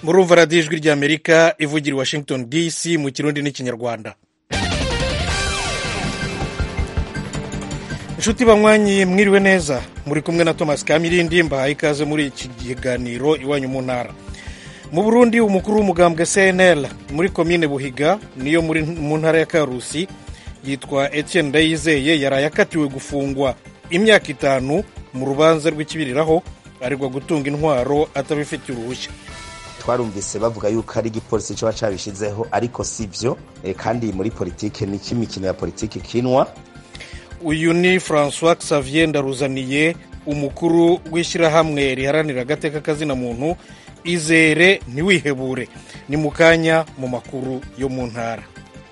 murumva radiyo ijwi ry'amerika ivugira i washington dc mu kirundi n'ikinyarwanda inshuti banywanyi mwiriwe neza muri kumwe na thomas kamirindi mbahaye ikaze muri iki kiganiro iwanyu mu ntara mu burundi umukuru w'umugambwe cnl muri komine buhiga niyo muri mu ntara ya karusi yitwa etienne ndayizeye yaraye akatiwe gufungwa imyaka itanu mu rubanza rw'ikibiriraho aregwa gutunga intwaro atabifitiye uruhushya twarumvise bavuga yuko ari igipolisi kiba cabishizeho ariko si byo kandi muri politike ni imikino ya politike ikinwa uyu ni francois xavier ndaruzaniye umukuru w'ishyirahamwe riharanira agateka kazina muntu izere ntiwihebure ni mu kanya mu makuru yo mu ntara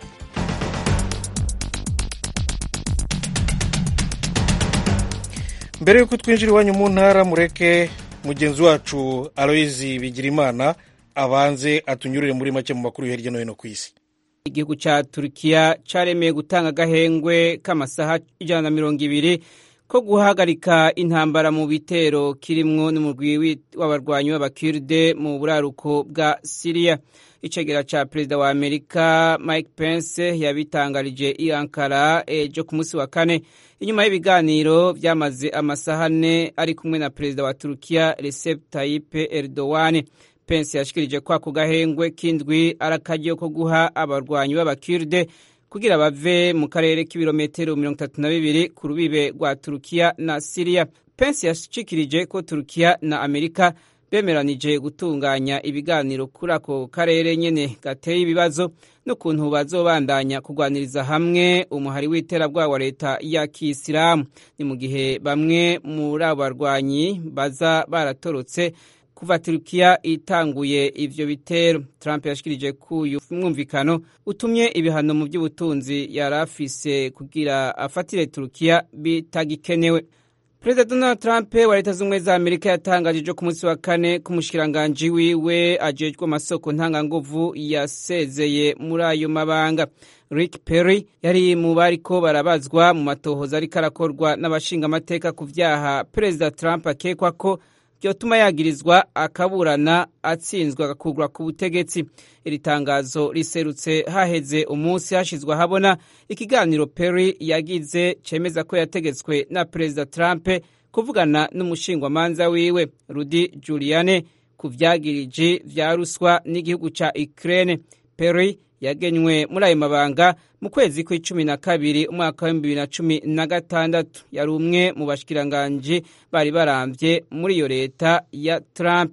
mbere y'uko twinjira iwanyu mu ntara mureke mugenzi wacu aloyizi bigirimana abanze atunyurire muri make mu makuru yo hirya no hino ku isi igihugu cya turukiya cyaremeye gutanga agahengwe k'amasaha ijana na mirongo ibiri ko guhagarika intambara mu bitero kirimwo n'umugwi w'abarwanyi b'abakirde mu buraruko bwa siriya icegera cya perezida wa amerika mike pence yabitangarije i ankara ejo ku munsi wa kane inyuma y'ibiganiro byamaze amasaha ane ari kumwe na perezida wa turukiya recep tayyip erdogan pence yashikirije ko ako gahengwe k'indwi ari akaryo ko guha abarwanyi b'abakirde kugira bave mu karere k'ibirometero mirongo itatu na bibiri ku rubibe rwa turukiya na siriya pence yashikirije ko turukiya na amerika bemeranije gutunganya ibiganiro kuri ako karere nyene gateye ibibazo n'ukuntu bazobandanya kurwaniriza hamwe umuhari w'iterabwoba wa leta ya kisilamu ni mu gihe bamwe muri abo barwanyi baza baratorotse kuva turukiya itanguye ivyo bitero trump yashikirije ko uyu mwumvikano utumye ibihano mu by'ubutunzi yari afise kugira afatire turukiya bitagikenewe perezida donald trump wa leta z'ubumwe za amerika yatangaje ku munsi wa kane ko umushikiranganji wiwe ajejwe amasoko ntanganguvu yasezeye muri ayo mabanga rick perry yari mu bariko barabazwa mu matohoza ariko arakorwa n'abashingamateka ku vyaha perezida trump akekwa ko byotuma yagirizwa akaburana atsinzwe agakurwa ku butegetsi iri tangazo riserutse haheze umunsi hashyizwe ahabona ikiganiro perry yagize cemeza ko yategetswe na perezida trump kuvugana n'umushingwamanza wiwe rudi juliane ku vyagiriji vya ruswa n'igihugu ca ukraine perry yagenywe muri ayo mabanga mu kwezi kw'icumi na kabiri umwaka w'ibihumbi bibiri na cumi na gatandatu yari umwe mu bashikiranganji bari barambye muri iyo leta ya trump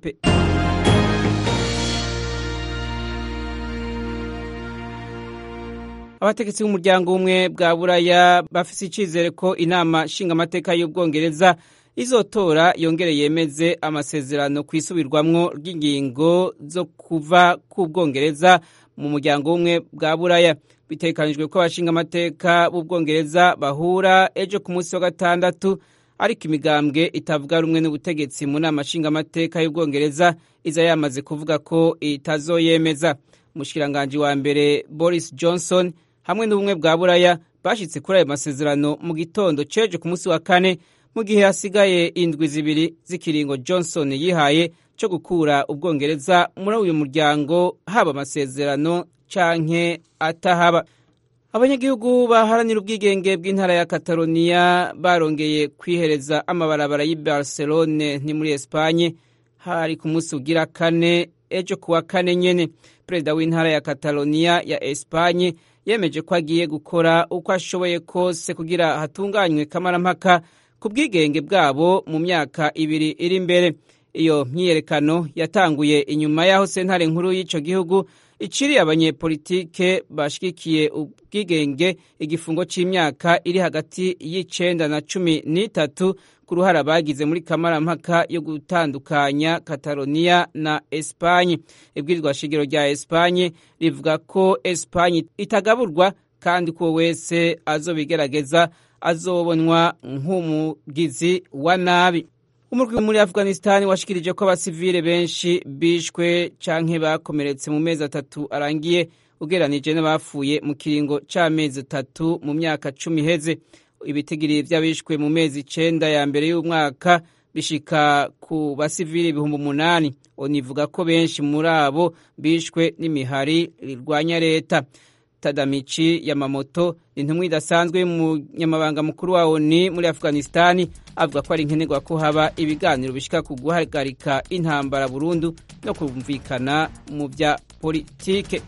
abategetsi b'umuryango umwe bwa buraya bafise icizere ko inama nshingamateka y'ubwongereza izotora yongere yemeze amasezerano ku isubirwamwo ry'ingingo zo kuva ku bwongereza mu muryango w'umwe bwa buraya bitekanijwe ko abashingamateka b'ubwongereza bahura ejo ku munsi wa gatandatu ariko imigambwe itavuga rumwe n'ubutegetsi mu nama nshingamateka y'ubwongereza iza yamaze kuvuga ko itazoyemeza umushikiranganji wa mbere boris johnson hamwe n'ubumwe bwa buraya bashyitse kuri ayo masezerano mu gitondo ceje ku munsi wa kane mu gihe hasigaye indwi zibiri z'ikiringo johnson yihaye cyo gukura ubwongereza muri uyu muryango haba amasezerano canke atahaba abanyagihugu baharanira ubwigenge bw'intara ya kataloniya barongeye kwihereza amabarabara y'i barcelone ni muri espanye hari ku munsi ugira kane ejo kuwa kane nyene perezida w'intara ya kataloniya ya espanye yemeje ko agiye gukora uko ashoboye kose kugira hatunganywe kamarampaka ku bwigenge bwabo mu myaka ibiri iri imbere iyo myiyerekano yatanguye inyuma y'aho sentare nkuru y'ico gihugu iciriye abanyepolitike bashigikiye ubwigenge igifungo c'imyaka iri hagati y'icenda na cumi n'itatu ku ruhara bagize muri kamarampaka yo gutandukanya kataloniya na espanye ibwirizwa shingiro rya espanye rivuga ko espanye itagaburwa kandi ko wese azobigerageza azobonwa nk'umugizi wa nabi umurwi muri afghanistan washikirije ko abasivile benshi bishwe canke bakomeretse mu mezi atatu arangiye ugeranije n'abapfuye mu kiringo c'amezi atatu mu myaka cumi iheze ibitigiri vy'abishwe mu mezi icenda ya mbere y'umwaka bishika ku basivili ibihumbi umunani onivuga ko benshi muri abo bishwe n'imihari rirwanya leta tadamichi yamamoto ni intumwa idasanzwe y'umunyamabanga mukuru wa oni muri afghanistani avuga ko ari nkenerwa ko haba ibiganiro bishika ku guhagarika intambara burundu no kumvikana mu bya politike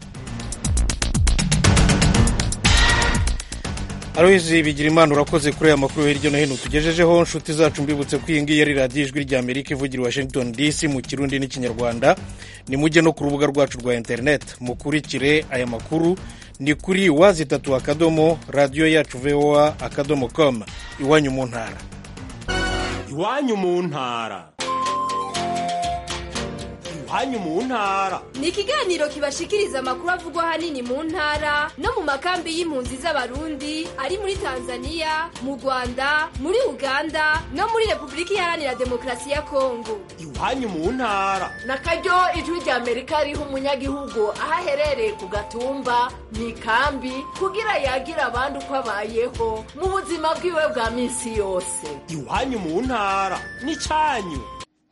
Aloyizi bigira imana urakoze kuri aya makuru hirya no hino tugejejeho nshuti zacu mbibutse ko iyi ngiyi ari radiyo ijwi rya amerika ivugira washington dc mu kirundi n'ikinyarwanda ni mujye no ku rubuga rwacu rwa interineti mukurikire aya makuru ni kuri wazi itatu akadomo radiyo yacu voa akadomo com iwanyu mu ntara iwanyu mu ntara iwanyu mu ntara ni ikiganiro kibashikiriza amakuru avugwa ahanini mu ntara no mu makambi y'impunzi z'abarundi ari muri tanzania mu rwanda muri uganda no muri repubulika iharanira demokarasi ya kongo iwanyu mu ntara na karyo ijwi rya amerika riha umunyagihugu aho aherereye ku gatumba mu ikambi kugira yagire abandi uko abayeho mu buzima bwiwe bwa minsi yose iwanyu mu ntara ni cyanyu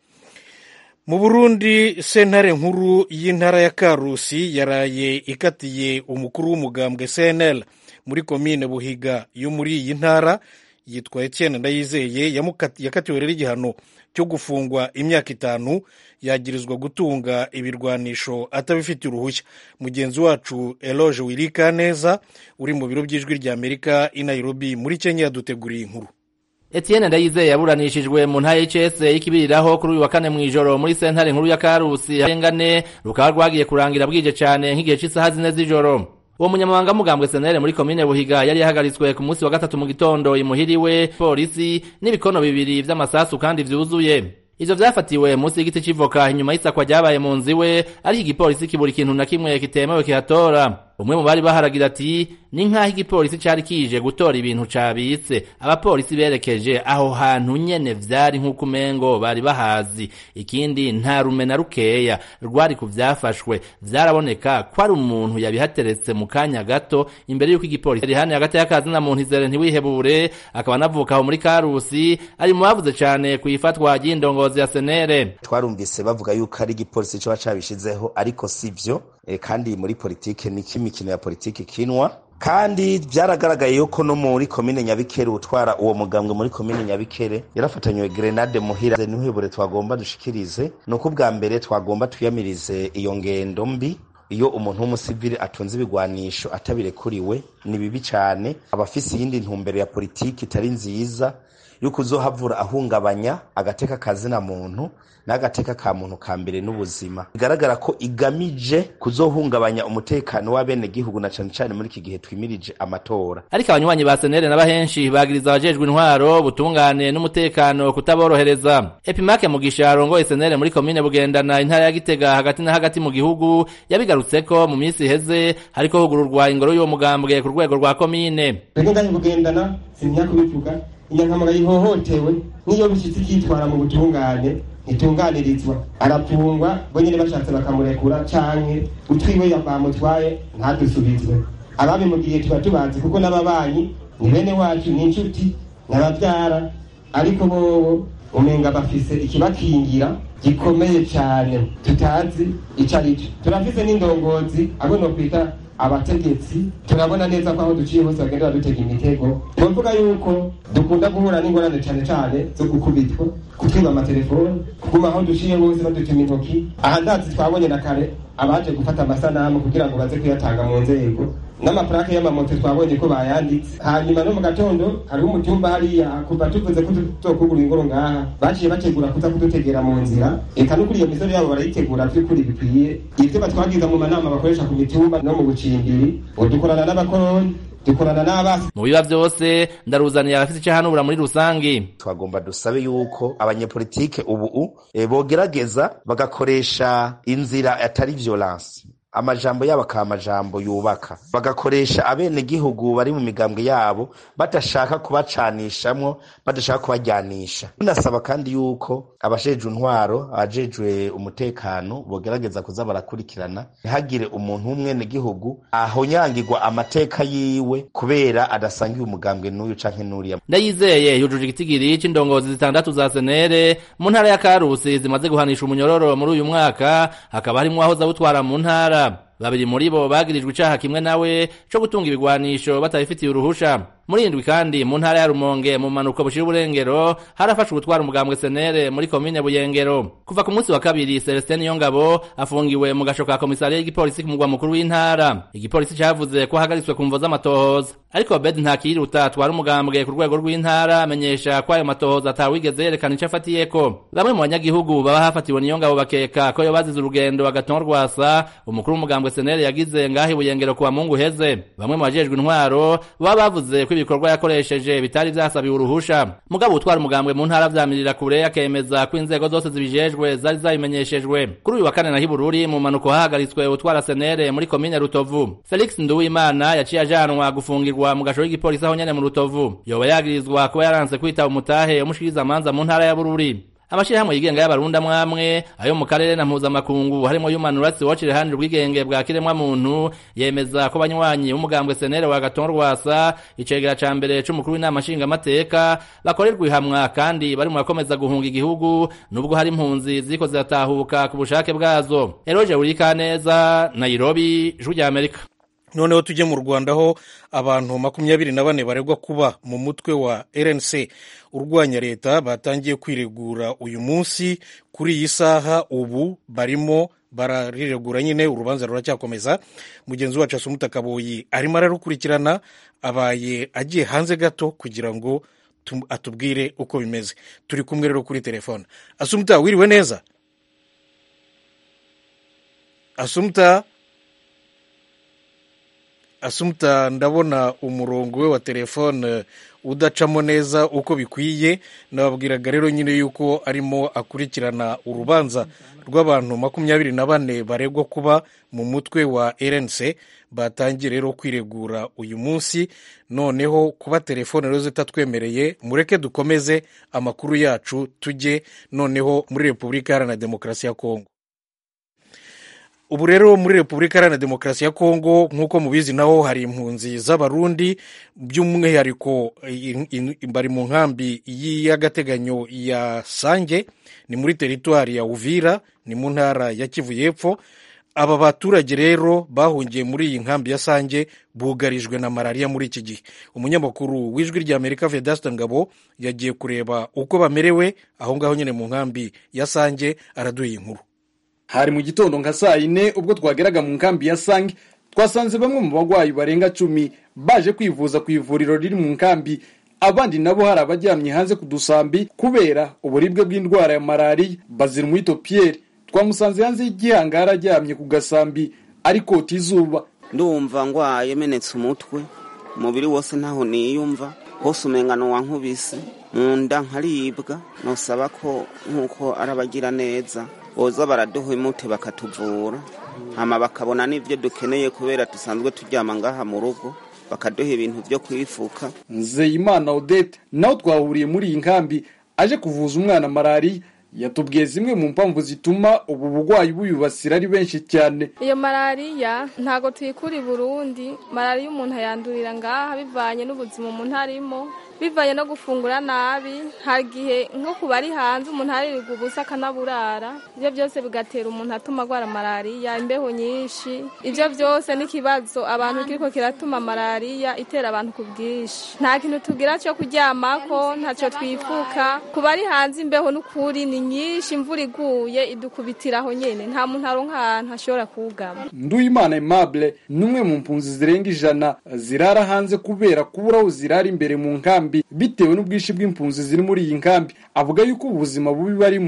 mu burundi sentare nkuru y'intara ya karusi yaraye ikatiye umukuru w'umugambwe cnl muri komine buhiga yo muri iyi ntara yitwa etienne ndayizeye yakatiwe rero igihano cyo gufungwa imyaka itanu yagirizwa gutunga ibirwanisho atabifitiye uruhushya mugenzi wacu eloge wirika neza uri mu biro by'ijwi rya amerika i nairobi muri kenya yaduteguriye inkuru Etienne Ndayizeye yaburanishijwe mu ntara y'ICS y'ikibiriraho kuri uyu wa kane mw'ijoro muri sentare nkuru ya Karusi arengane rukaba rwagiye kurangira bwije cane nk'igihe c'isaha zine z'ijoro uwo munyamabanga mugambwe senere muri komine buhiga yari yahagaritswe ku munsi wa gatatu mu gitondo imuhiriwe polisi n'ibikono bibiri vy'amasasu kandi vyuzuye ivyo vyafatiwe munsi y'igiti c'ivoka inyuma y'isakwa ryabaye mu nzu iwe ariko igipolisi kibura ikintu na kimwe kitemewe kihatora umwe mu bari baharagira ati ni nk'aho igipolisi cari kije gutora ibintu cabitse abapolisi berekeje aho hantu nyene vyari nk'uko umengo bari bahazi ikindi nta rume na rukeya rwari ku vyafashwe vyaraboneka ko ari umuntu yabihateretse mu kanya gato imbere y'uko igipolisi rihane hagati y'akazi na muntu izere ntiwihebure akaba anavuka aho muri karusi ari mu bavuze cane kw'ifatwa ry'indongozi ya senere twarumvise bavuga yuko ari igipolisi coba cabishizeho ariko sivyo e, kandi muri politike niki imikino ya politiki kinwa kandi byaragaragaye yuko no muri komine nyabikere utwara uwo mugambwe muri komine nyabikere yarafatanywe grenade muhira n'uhebure twagomba dushikirize ni uko ubwa mbere twagomba twiyamirize iyo ngendo mbi iyo umuntu w'umusivili atunze ibigwanisho atabirekuriwe ni bibi cyane aba afise iyindi ntumbero ya politiki itari nziza yuko uzohavura ahungabanya agateka kazina muntu n'agateka ka muntu ka mbere n'ubuzima bigaragara ko igamije kuzohungabanya umutekano w'abenegihugu na cane cane muri iki gihe twimirije amatora ariko abanywanyi ba senere n'abahenshi bagiriza abajejwe intwaro butungane n'umutekano kutaborohereza epimake mugisha arongoye senere muri komine bugendana intara ya gitega hagati na hagati mu gihugu yabigarutseko mu minsi iheze hariko hugururwa ingoro y'uwo mugambwe ku rwego rwa komine rego ngahe bugendana sintinya kubivuga inyankamara yihohotewe n'iyo bishyitsi ikitwara mu butungane ntitunganirizwa arapfungwa bo nyine bashatse bakamurekura canke utwiwe bamutwaye ntadusubizwe ababimubwiye tuba tubazi kuko n'ababanyi ni bene wacu ni inshuti n'abavyara ariko bobo umenga bafise ikibakingira gikomeye cane tutazi ico arico turafise n'indongozi abo nokwita abategetsi turabona neza ko aho duciye hose bagenda badutega imitego tuvuga yuko dukunda guhura n'ingorane cane cane zo gukubitwa kutwiba amatelefoni kuguma aho duciye hose badutuma intoki aha ndazi twabonye na kare abaje gufata amasanamu kugira ngo baze kuyatanga mu nzego n'amaparake y'amamoto twabonye ko bayanditse hanyuma no mu gatondo hariho umutumba hariya kuva tuvuze ko tuzokugura ingoro ngaha baciye bategura kuza kudutegera mu nzira eka no kuri iyo misoro yabo barayitegura vy'ukuri bikwiye ivyo batwagiza mu manama bakoresha ku mitumba no mu bucimbiri dukorana n'abakoroni dukorana n'abasi mu biba vyose ndaruzaniye abafise ico hanubura muri rusangi twagomba dusabe yuko abanyepolitike ubu e, bogerageza bagakoresha inzira atari violence amajambo yabo akaba amajambo yubaka bagakoresha abenegihugu bari mu migambwe yabo badashaka kubacanishamwo badashaka kubajyanisha tunasaba kandi yuko abajejwe intwaro abajejwe umutekano bogerageza kuza barakurikirana ntihagire umuntu w'umwenegihugu ahonyangirwa amateka yiwe kubera adasangiye umugambwe n'uyu canke n'uriya ndayizeye yujuje igitigiri c'indongozi zitandatu za senere mu ntara ya karusi zimaze guhanisha umunyororo muri uyu mwaka hakaba harimwo aho zawutwara mu ntara babiri muri bo bagirijwe icaha kimwe nawe co gutunga ibigwanisho batabifitiye uruhusha muri indwi kandi mu ntara ya rumonge mu manuko bushira uburengero harafashwe gutwara umugambwe senere muri komine buyengero kuva ku munsi wa kabiri celestin yongabo afungiwe mu gasho ka komisariya y'igipolisi ku mugwa mukuru w'intara igipolisi cavuze ko ahagaritswe ku mvo z'amatohoza ariko bed ntakiruta atwara umugambwe ku rwego rw'intara amenyesha ko ayo matohoza atawigeze yerekana ico afatiyeko bamwe mu banyagihugu baba hafatiwe niyongabo bakeka ko yo bazize urugendo agatonwa rwasa umukuru w'umugambwe senere yagize ngaho ibuyengero kuwa mungu heze bamwe mu bajejwe intwaro baba bavuze ko ibikorwa yakoresheje bitari vyasabiwe uruhusha mugabo utwara umugambwe mu ntara vyamirira kure akemeza ko inzego zose zibijejwe zari zabimenyeshejwe kuri uyu wa kane na hibururi mu manuko hahagaritswe utwara senere muri komine rutovu felix nduwimana yaciye ajanwa gufungirwa mu gasho k'igipolisi aho nyene mu rutovu yoba yagirizwa kuba yaranse kwitaba umutahe umushikiriza amanza mu ntara ya bururi amashirahamwe yigenga y'abarundi amwamwe ayo mu karere na mpuzamakungu harimo human rights watch iruhande ubwigenge bwa kiremwa muntu yemeza ko banywanyi b'umugambwe senere wa gaton rwasa icegera ca mbere c'umukuru w'inama nshingamateka bakorerwa ihamwa kandi bari mu bakomeza guhunga igihugu nubwo hari impunzi ziriko ziratahuka ku bushake bwazo eroje urikaneza nairobi ijwi rya amerika noneho tujye mu rwanda aho abantu makumyabiri na bane baregwa kuba mu mutwe wa rnc urwanya leta batangiye kwiregura uyu munsi kuri iyi saha ubu barimo barariregura nyine urubanza ruracyakomeza mugenzi wacu asumuta kaboyi arimo ararukurikirana abaye agiye hanze gato kugira ngo atubwire uko bimeze turi kumwe rero kuri telefone asumuta wiriwe neza asumuta asumuta ndabona umurongo we wa telefone udacamo neza uko bikwiye nababwiraga rero nyine yuko arimo akurikirana urubanza rw'abantu makumyabiri na bane baregwa kuba mu mutwe wa rnc batangiye rero kwiregura uyu munsi noneho kuba telefone rero zitatwemereye mureke dukomeze amakuru yacu tujye noneho muri repubulika iharanira demokarasi ya kongo ubu rero muri repubulika iharanira demokarasi ya kongo nk'uko mubizi naho hari impunzi z'abarundi by'umwihariko bari mu nkambi y'agateganyo ya sange ni muri teritwari ya uvira ni mu ntara ya kivu y'epfo aba baturage rero bahungiye muri iyi nkambi ya sange bugarijwe na malariya muri iki gihe umunyamakuru w'ijwi ry'amerika vedasita ngabo yagiye kureba uko bamerewe aho ngaho nyine mu nkambi ya sange araduha inkuru hari mu gitondo nka saa yine ubwo twageraga mu nkambi ya sange twasanze bamwe mu barwayi barenga cumi baje kwivuza ku ivuriro riri mu nkambi abandi nabo hari abaryamye hanze ku dusambi kubera uburibwe bw'indwara ya malariya bazira umwito piyeri twamusanze hanze y'igihangara aryamye ku gasambi ari kota izuba ndumva ngwaye menetse umutwe umubiri wose ntaho niyumva hose umengano wankubise mu nda nkaribwa nusaba ko nk'uko ari abagira neza boza baraduha imute bakatuvura hama bakabona n'ibyo dukeneye kubera dusanzwe turyama ngaha mu rugo bakaduha ibintu byo kwifuka nzeyimana odette nawe twahuriye muri iyi nkambi aje kuvuza umwana malariya yatubwiye zimwe mu mpamvu zituma ubu burwayi buyubasira ari benshi cyane iyo malariya ntabwo tuyikura i burundi malariya umuntu ayandurira ngaha bivanye n'ubuzima umuntu arimo bivanye no gufungura nabi hari igihe nko ku bari hanze umuntu aririrwa ubusa akanaburara ibyo byose bigatera umuntu atuma arwara malariya imbeho nyinshi ibyo byose n'ikibazo abantu kiriko kiratuma malariya itera abantu ku bwinshi nta kintu tugira cyo kuryamako ntacyo twifuka ku bari hanze imbeho n'ukuri ni nyinshi imvura iguye idukubitiraho nyine nta muntu aronka ahantu ashobora kuwugama nduwimana aimable ni umwe mu mpunzi zirenga ijana zirara hanze kubera kubura aho zirara imbere mu nkambi bitewe n'ubwinshi bw'impunzi ziri muri iyi nkambi avuga yuko ubuzima bubi barimo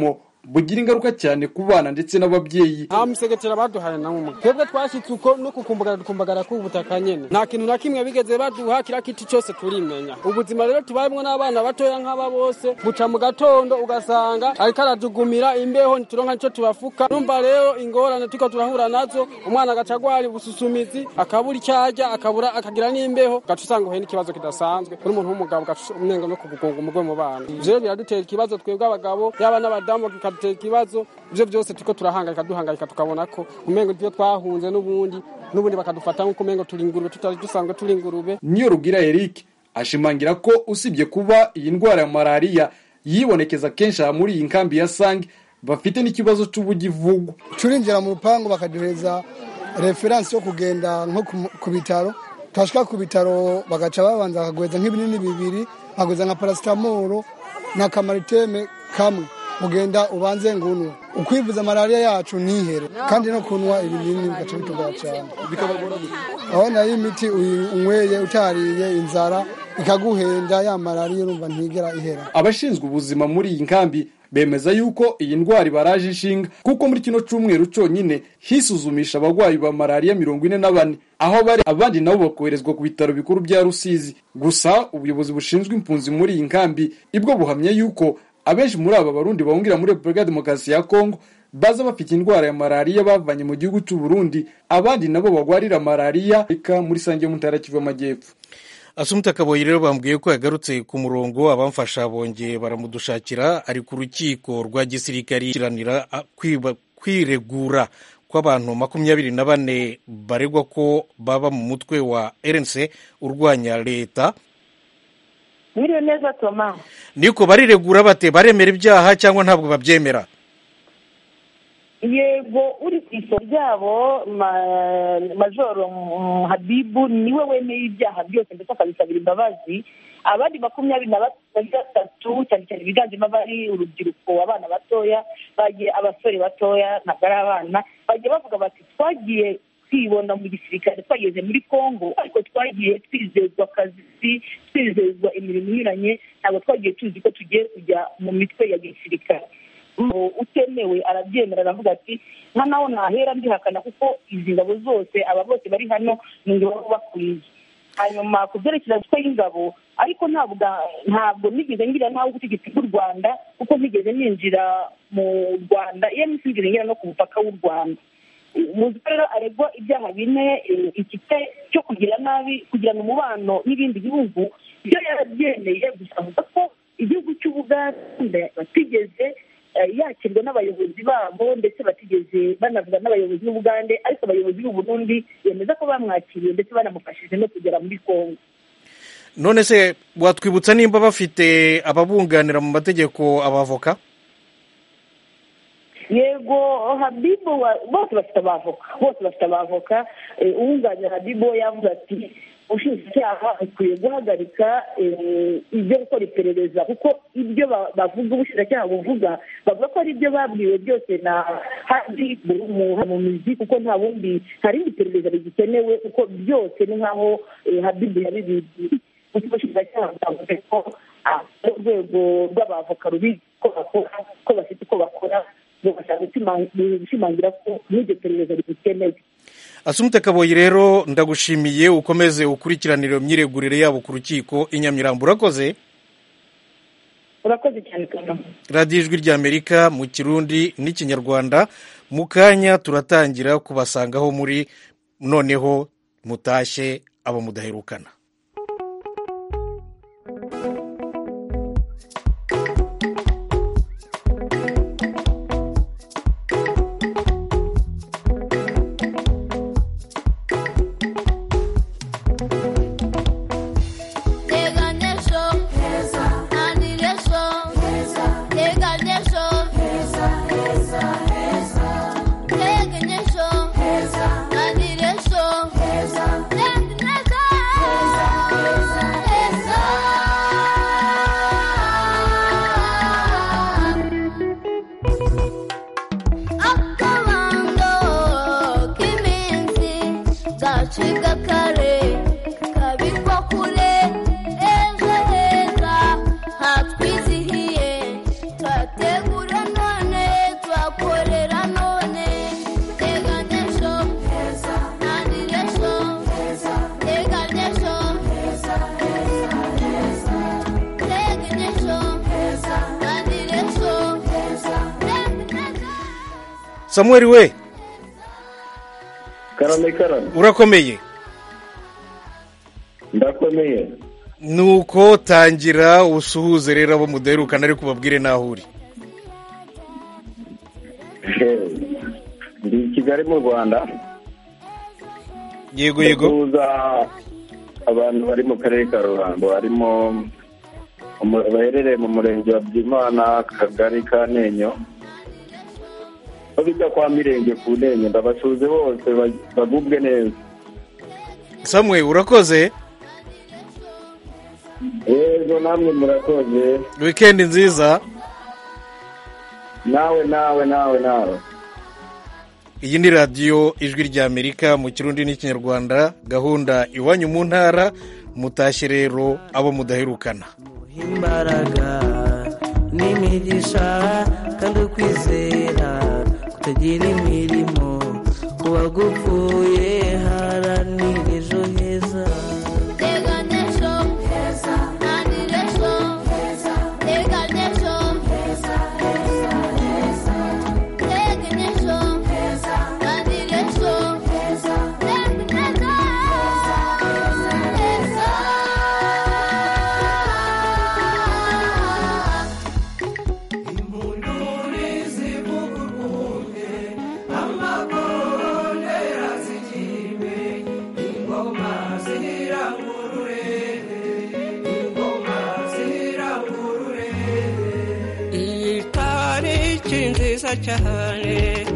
bugira ingaruka cyane ku bana ndetse n'ababyeyi nta musegetera baduhaye na umwe twebwe twashyitse uko no kukumbagara dukumbagara k'ubutaka nyene nta kintu na kimwe bigeze baduha kira kiti cyose turimenya ubuzima rero tubayemwo n'abana batoya nk'aba bose buca mu gatondo ugasanga ariko aradugumira imbeho ntituronka nico tubafuka numva rero ingorane turiko turahura nazo umwana agaca agwara ubususumizi akabura icyo arya akabura akagira n'imbeho gaca usanga uhuye n'ikibazo kidasanzwe kuri umuntu w'umugabo gaca umenga no kugugunga umugwe mu bana ivyo rero biradutera ikibazo twebwe abagabo yaba n'abadamu bikadutera ikibazo ivyo byose turiko turahangayika duhangayika tukabona ko umengo ivyo twahunze n'ubundi n'ubundi bakadufata nk'uko umengo turi ingurube tutari dusanzwe turi ingurube niyo rugira eric ashimangira ko usibye kuba iyi ndwara ya malariya yibonekeza kenshi aha muri iyi nkambi ya sange bafite n'ikibazo c'ubugivugwa turinjira mu rupangu bakaduhereza referansi yo kugenda nko ku- ku bitaro twashika ku bitaro bagaca babanza bakagweza nk'ibinini bibiri bakagweza nka parasitamoro na kamariteme kamwe ugenda ubanze ngunwe ukwivuza malariya yacu ntihere kandi no kunywa ibinini bigaca bitugora cyane aho nayo imiti uyinyweye utariye inzara ikaguhenda ya malariya urumva ntigera ihera abashinzwe ubuzima muri iyi nkambi bemeza yuko iyi ndwara ibaraje ishinga kuko muri kino cyumweru cyonyine hisuzumisha abarwayi ba malariya mirongo ine na bane aho bari abandi nabo bakoherezwa ku bitaro bikuru bya rusizi gusa ubuyobozi bushinzwe impunzi muri iyi nkambi ibwo buhamya yuko abenshi muri aba barundi bahungira muri repubulika ya demokarasi ya kongo baza bafite indwara ya malariya bavanye mu gihugu cy'u Burundi abandi nabo bagwarira malariya ika muri sange yo mu ntara ya kivu y'amajyepfo asumuta kaboyi rero bambwiye ko yagarutse ku murongo abamfasha bongeye baramudushakira ari ku rukiko rwa gisirikari kiranira a- kwiba- kwiregura kw'abantu makumyabiri na bane baregwa ko baba mu mutwe wa rnc urwanya leta Mwiriwe neza Toma. niko bariregura bate baremera ibyaha cyangwa ntabwo babyemera Yego uri ku isoko ryabo ma- Majoro mm, Habibu niwe wemeye ibyaha byose ndetse akabisabira imbabazi abandi makumyabiri na batatu cyane cyane biganjemo abari urubyiruko abana batoya bagiye abasore batoya ntabwo ari abana bagiye bavuga bati twagiye twibona mu gisirikare twageze muri congo ariko twagiye twizezwa akazi twizezwa imirimo inyuranye ntabwo twagiye tuzi ko tugiye kujya mu mitwe ya gisirikare ngo utemewe arabyemera aravuga ati nka naho ntahera mbihakana kuko izi ngabo zose aba bose bari hano ni ingabo baba bakwiye hanyuma ku byerekeza mitwe y'ingabo ariko ntabwo ntabwo nigeze ngira ntawe ubutegetsi bw'u rwanda kuko ntigeze ninjira mu rwanda iyo sinigeze ngira no ku mupaka w'u rwanda muzi ko rero aregwa ibyaha bine eh, igice cyo kugira nabi kugirana umubano n'ibindi bihugu ibyo yarabyemeye gusa avuga ko igihugu cy'ubuganda batigeze eh, yakirwa n'abayobozi babo ndetse batigeze banavuga n'abayobozi b'ubugande ariko abayobozi b'u Burundi bemeza ko bamwakiriye ndetse banamufashije no kugera muri kongo none se watwibutsa nimba bafite ababunganira mu mategeko abavoka yego habibu wa- bose bafite abavoka bose bafite abavoka Eh, uwunganira habibu we yavuze ati ubushinjacyaha bukwiye guhagarika eh, ibyo gukora iperereza kuko ibyo ba- bavuga ubushinjacyaha buvuga bavuga ko ari ibyo babwiwe byose na hadi mu mu mizi kuko nta bundi nta rindi perereza rigikenewe kuko byose ni nk'aho eh, habibu yabibibwiye kuko ubushinjacyaha bwavuze ko ah, urwego rw'abavoka rubizi ko bakora ko bafite uko bakora bugashaka gushimangira ko n'iryo perereza rigikenewe asumute kaboyi rero ndagushimiye ukomeze ukurikiranire iyo myiregurire yabo ku rukiko i nyamirambo urakoze urakoze cyane kagame radiyo ijwi ry'amerika mu kirundi n'ikinyarwanda mu kanya turatangira kubasangaho muri noneho mutashye abo mudaherukana Teganisho, Aniresho, Teganisho, Teganisho, Aniresho, Akabando k'iminsi gacika kare kabikwa kure ejo heza hatwizihiye turategura none samuel we karame karame urakomeye ndakomeye nuko tangira usuhuze rero abo mudaherukana ariko ubabwire n'aho uri ndi i kigali mu rwanda yego yego ndakuza abantu bari mu karere ka ruhango harimo umu- baherereye mu murenge wa byimana akagari ka nenyo aho bijya kwa mirenge ku nenyo ndabasuhuze bose ba- bagubwe neza samuel urakoze yego namwe murakoze wikendi nziza nawe nawe nawe nawe iyi ni radiyo ijwi ry'amerika mu kirundi n'ikinyarwanda gahunda iwanyu mu ntara mutashye rero abo mudaherukana imbaraga n'imigisha kandi ukwizera kutagira imirimo kuba gupfuye haranira ejo heza Teganisho heza Naniresho heza Teganisho heza heza heza Teganisho heza Naniresho heza Teganisho heza iyi tariki nziza cyane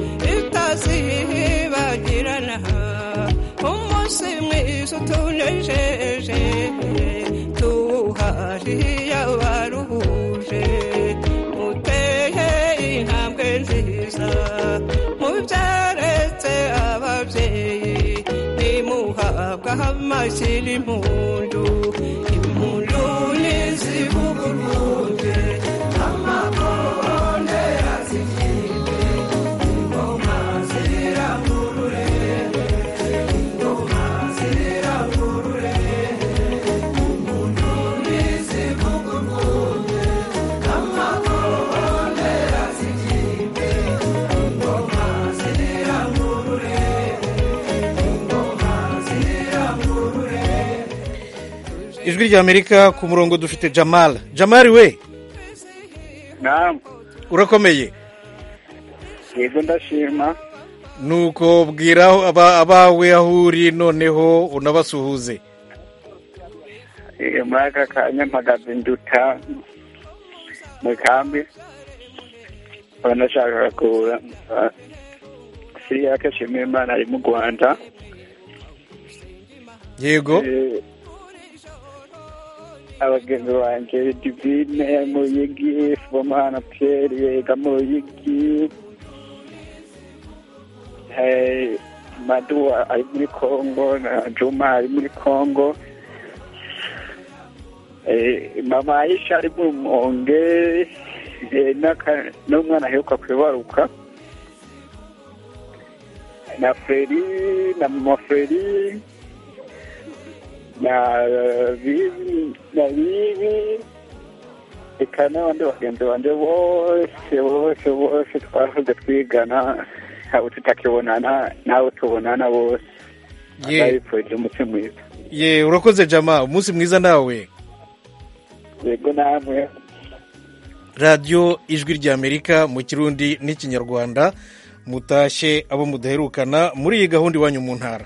itazibagirana umunsi mwiza utunejeje tuwuhariye abaruhuje muteye intambwe nziza mubyaretse ababyeyi nimuhabwa amashyira impundu impundu nizivuguruje amakonde yazigimbe ingoma zirangurure ingoma zirangurure impundu nizivuguruje amakonde yazigimbe ingoma zirangurure ingoma zirangurure ijwi ry'amerika ku murongo dufite jamal jamal we naam urakomeye yego ndashima nuko bwira aba- abawe aho uri noneho unabasuhuze Eh, muri aka kanya mpagaze nduta mu kambi nkaba nashakaga kuza siriya shimira imana ari mu rwanda yego Eh, abagenzi banjye divine muyigi fomana pierre yega muyigi Eh, madu ari muri congo na juma ari muri congo Eh, mama aisha ari mu monge eh, n'aka- n'umwana aheruka kwibaruka na freri na mama freri na bibi na bibi eka n'abandi bagenzi banje bose bose bose twahoze twigana abo tutakibonana n'abo tubonana bose Ye. ndabifurije umunsi mwiza ye urakoze jama umunsi mwiza nawe yego namwe radiyo ijwi ry'amerika mu kirundi n'ikinyarwanda mutashye abo mudaherukana muri iyi gahunda iwanyu mu ntara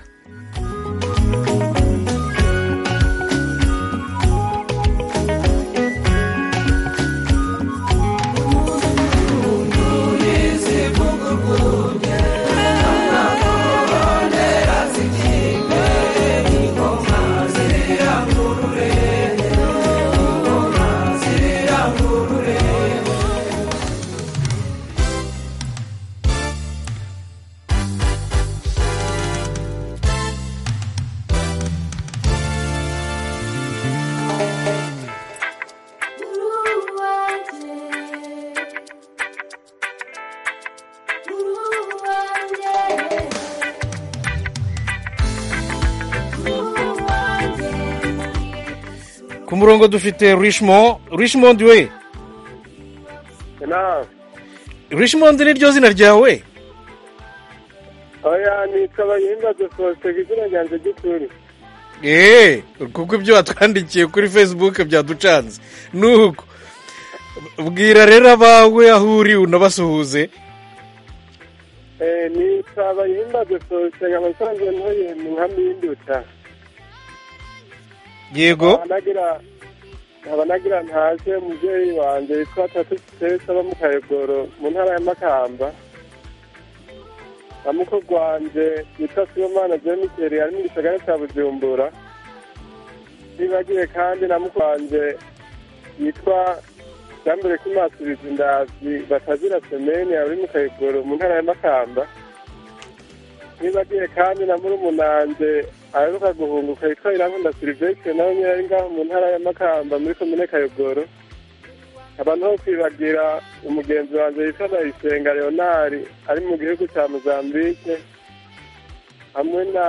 ku murongo dufite richmond richmond we richmond ni ryo zina ryawe oya nitwa bayimbaze faustin izina ryanjye ry'ukuri eee kuko ibyo watwandikiye kuri facebook byaducanze nuko bwira rero abawe aho uri unabasuhuze Eh, nitwa bayimbaze faustin nkaba nsanzwe ntuye mu nkambi y'induta yego nkaba nagira nkaba nagira ntaje umubyeyi wanjye witwa tatu sitesa aba mu kayogoro mu ntara ya makamba na mukuru wanjye witwa sibomana jemiseri ari mu gisagara cya bujumbura nibagiwe kandi na mukuru wanjye yitwa jambere kimasubiza indazi batazira semeni ari mu kayogoro mu ntara ya makamba nibagiwe kandi na murumunanje aheruka guhunguka yitwa irankunda silivestre nawe nyine ari ngaho mu ntara ya makamba muri komine kayogoro abantu ho kwibagira umugenzi wanjye yitwa ndayisenga leonari ari mu gihugu cya mozambique hamwe na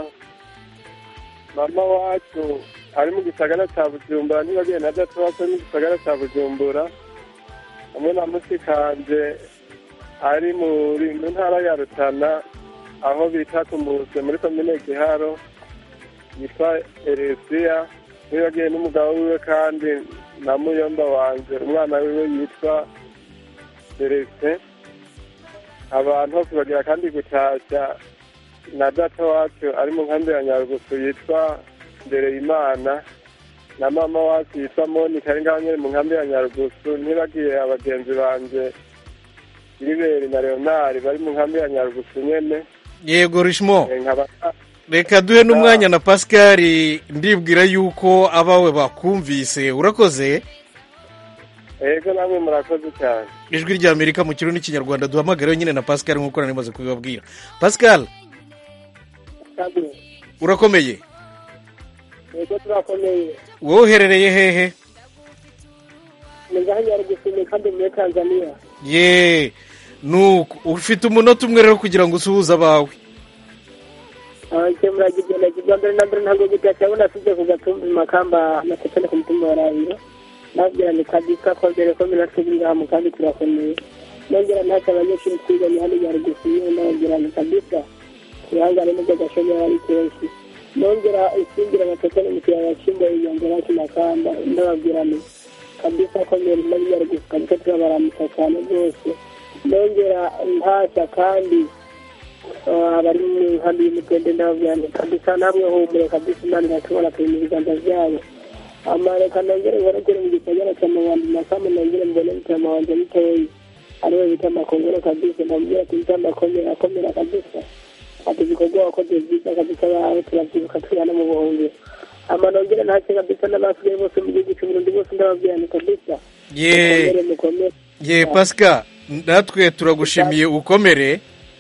mama wacu ari mu gisagara cya bujumbura ntibagiye na data wacu ari mu gisagara cya bujumbura hamwe na musikanje ari muri mu ntara ya rutana aho bita ku muse muri komine giharo yitwa eresiya ntibagiye n'umugabo wiwe kandi na muyomba wanje umwana wiwe yitwa celestin abantu ho kubagira kandi gutashya na data wacu ari mu nkambi ya nyarugusu yitwa ndereyimana na mama wacu yitwa monika ari ngaho nyine mu nkambi ya nyarugusu ntibagiye abagenzi banje iriberi na leonari bari mu nkambi ya nyarugusu nyene yego rishimo Eh, nkaba reka duhe n'umwanya na pascal ndibwira yuko abawe bakumvise urakoze ego namwe murakoze cyane ijwi ry'amerika mu kirundi n'ikinyarwanda duhamagareho nyine na pascal nk'uko nari maze kubibabwira pascal urakomeye ego turakomeye wowe uherereye hehe ni ngaho nyarugusume kandi muri tanzania ye nuko ufite umunota umwe rero kugira ngo usuhuze abawe icyo muragigenda kigwa mbere na mbere ntabwo gutashya abona asize ku gatumbi makamba amasepene ku mutumba wa rabiro nabwira ni kabisa ko mbere ko mina twebwe ngaha mu kandi turakomeye nongera ntacyo abanyeshuri twiganye hano nyarugusume nababwira ni kabisa twihangane n'ubwo gashomeri ari kenshi nongera isingira amasepene mu kiyaya cy'imbo inyongera kimakamba ndababwira ni kabisa ko mbere muri nyarugusu kabisa turabaramutsa cyane rwose nongera ntashya kandi ah, abari mu nkambi y'umutende ndababwira ni kabisa namwe humure kabisa imana iratubona turi mu biganza byabo amareka nongere nkorogere mu gisagara cya mabandi makamu nongere mbone mutama wanje mutoyi ariwe bita makongoro kabisa ndamubwira ati mutama akomera akomera kabisa ati ibikorwa wakoze byiza kabisa bawe turavyibuka turi hano mu buhungiro ama nongere ntacyo kabisa n'abasigaye bose mu gihugu cy'uburundi bose ndababwira ni kabisa ye mukomere mukomere ye pascal natwe turagushimiye ukomere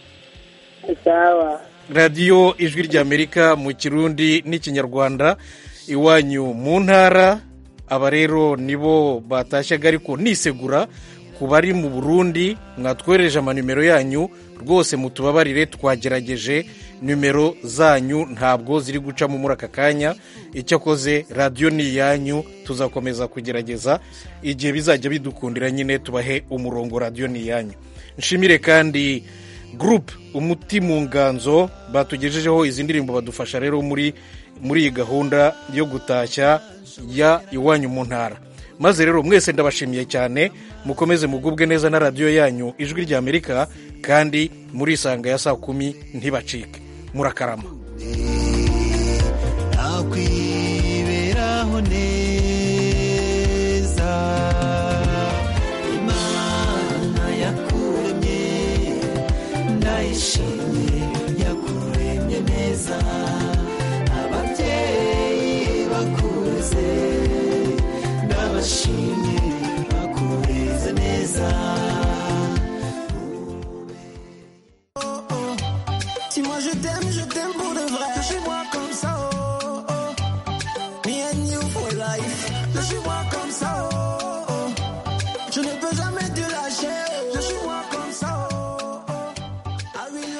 sawa radiyo ijwi ry'amerika mu kirundi n'ikinyarwanda iwanyu mu ntara aba rero nibo batashyaga ariko nisegura ku bari mu burundi mwatwohereje amanimero yanyu rwose mutubabarire twagerageje nimero zanyu ntabwo ziri gucamo muri aka kanya icyakoze radiyo ni iyanyu tuzakomeza kugerageza igihe bizajya bidukundira nyine tubahe umurongo radiyo ni iyanyu nshimire kandi gurupe umuti mu nganzo batugejejeho izi ndirimbo badufasha rero muri muri iyi gahunda yo gutashya ya iwanyu mu ntara maze rero mwese ndabashimiye cyane mukomeze mugubwe neza na radiyo yanyu ijwi ry'amerika kandi muri isanga ya saa kumi ntibacike murakarama nakwiberaho neza imana yakuremye ndayishimye yakuremye neza ababyeyi bakuze ndabashimye bakureze neza Si moi je t'aime, je t'aime pour de vrai. Lâchez-moi comme ça, oh, oh. Me and you for life. Lâchez-moi comme ça, oh, oh. Je ne peux jamais te lâcher, oh. Lâchez-moi